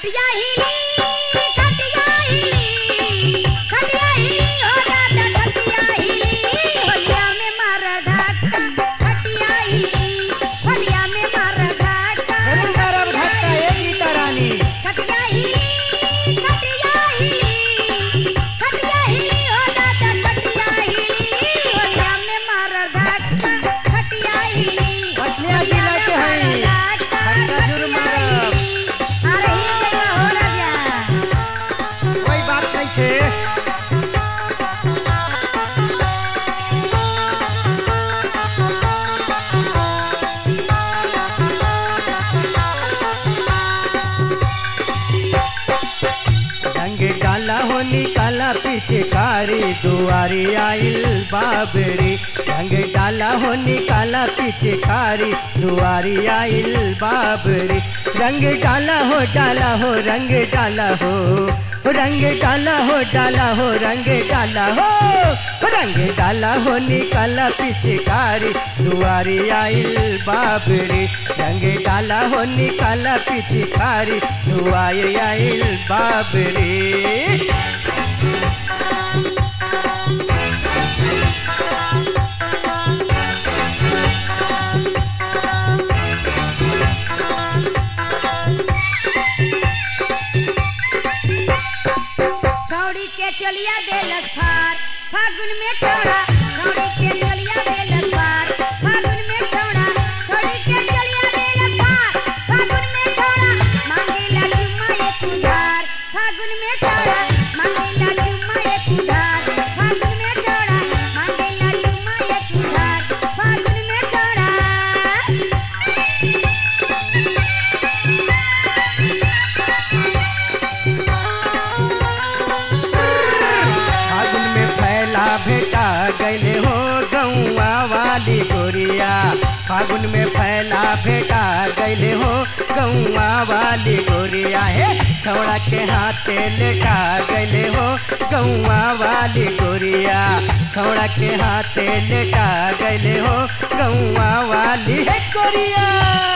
खटिया हिली खटिया हिली खटिया हिली हो दादा खटिया हिली होलिया में मार धक्का खटिया हिली होलिया में मार धक्का जरूर मारब धक्का एक गीता रानी खटिया हिली खटिया हिली खटिया हिली हो दादा खटिया हिली होलिया में मार धक्का खटिया हिली खटिया जिला के हई। खटिया जरूर मारब। अरे हिल गइल हो राजा कोई बात नहीं थे रंग डाला हो निकाला पीछे कारी दुआरी आइल बाबरी रंग डाला हो निकाला पीछे कारी दुआरी आइल बाबरी रंग डाला हो डाला हो रंग डाला हो रंग डाला हो डाला हो रंग डाला हो रंग डाला हो निकाला पीछे कारी दुआरी आइल बाबरी रंग डाला हो निकाला पीछे कारी दुआरी आइल बाबरी छौड़ी के चलिया देलस फार फागुन में छौड़ा छौड़ी के चलिया देलस फार फागुन में छौड़ा छौड़ी के चलिया देलस फार फागुन में छौड़ा मांगेला चुम्मा एक उधार फागुन में छौड़ा मांगेला चुम्मा एक उधार फागुन में छौड़ा मांगेला चुम्मा एक उधार फागुन में छौड़ा फागुन में फैला भेटा गैले हो गौआ वाली गोरिया फागुन में फैला भेटा गैले हो गौआ वाली गोरिया हे छौड़ा के हाथे लेटा गैले हो गौआ वाली गोरिया छौड़ा के हाथे लेटा गैले हो गौआ वाली हे गोरिया